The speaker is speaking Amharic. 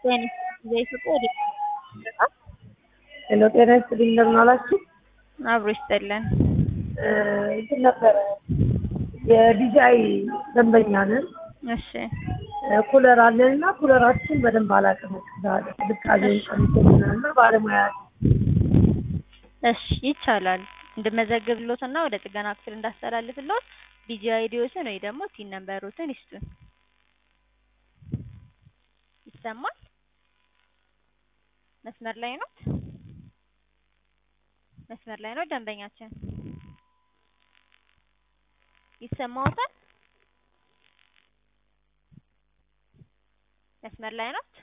የኢትዮጵያ ወደ ሄሎ ጤና ይስጥልኝ እንደምን አላችሁ? አብሮ ይስጠለን። እንትን ነበረ የዲጃይ ደንበኛ ነን። እሺ ኩለር አለን እና ኩለራችን በደንብ አላቀመቅዛል ቅዝቃዜውን ቀንሶልናል እና ባለሙያ እሺ ይቻላል። እንድመዘግብሎት እና ወደ ጥገና ክፍል እንዳስተላልፍሎት ዲጂ አይዲዎትን ወይ ደግሞ ቲን ነምበሮትን ይስጡን። ይሰማል? መስመር ላይ ነው? መስመር ላይ ነው ደንበኛችን? ይሰማዎታል? መስመር ላይ ነው?